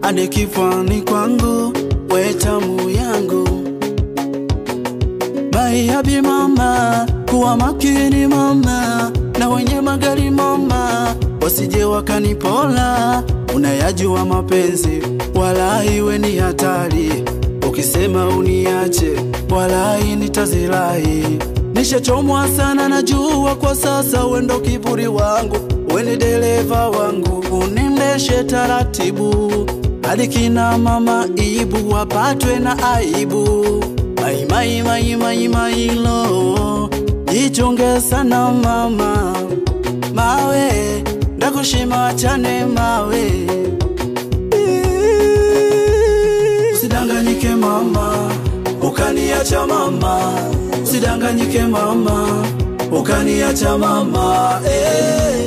hadi kifani kwangu, we tamu yangu. Maiabi mama, kuwa makini mama, na wenye magari mama, wasije wakanipola. Unayajua mapenzi, wala iwe ni hatari. Ukisema uniache, wala nitazirai. Nishachomwa sana, najua kwa sasa, wendo kiburi wangu, weni dereva wangu, unendeshe taratibu hadi kina mama ibu wapatwe na aibu. Mai mai mai mai mai lo, jichunge sana mama, mawe ndakushima chane mawe, usidanganyike mama, ukaniacha mama, usidanganyike mama, ukaniacha mama, eh,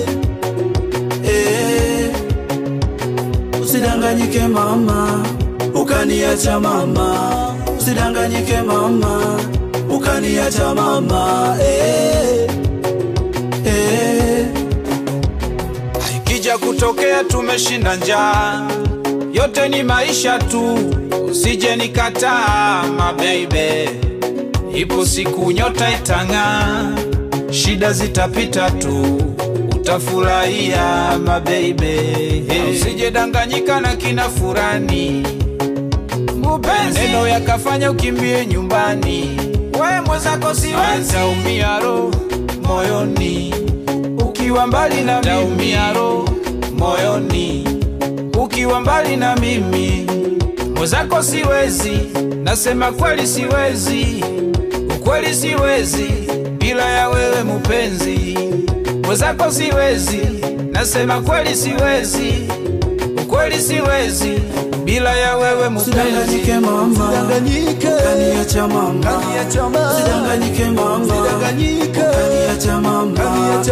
eh. Usidanganyike mama, ukaniacha mama, usidanganyike mama, ukaniacha mama, eh, eh. Ikija kutokea tumeshinda njaa, yote ni maisha tu, usije nikataa mabeibe. Ipo siku nyota itang'aa, shida zitapita tu, utafurahia mabeibe. Usije danganyika na kina furani, mupenzi neno yakafanya ukimbie nyumbani. We mwenzako siwezi, taumia roho moyoni ukiwa mbali na taumia roho moyoni ukiwa mbali na mimi mwenzako siwezi, nasema kweli siwezi, ukweli siwezi bila ya wewe mupenzi. Mwenzako siwezi, nasema kweli siwezi, ukweli siwezi bila ya wewe mupenzi. Usidanganyike mama, Usidanganyike. ukaniacha mama, Kaniacha mama. usidanganyike mama, Usidanganyike. ukaniacha mama, Kaniacha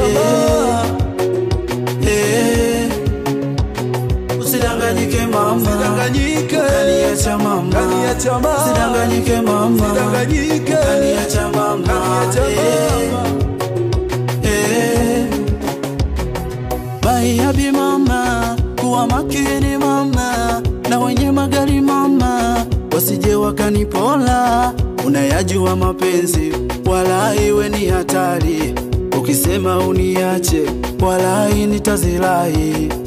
eh, eh. Usidanganyike mama, Usidanganyike. ukaniacha mama, Kaniacha mama. usidanganyike mama, Usidanganyike. ukaniacha mama, Kaniacha eh, eh. Maiabi mama, kuwa makini mama, na wenye magari mama, wasije wakanipola. Unayajua mapenzi, wala iwe ni hatari. Ukisema uniache, wala nitazirai.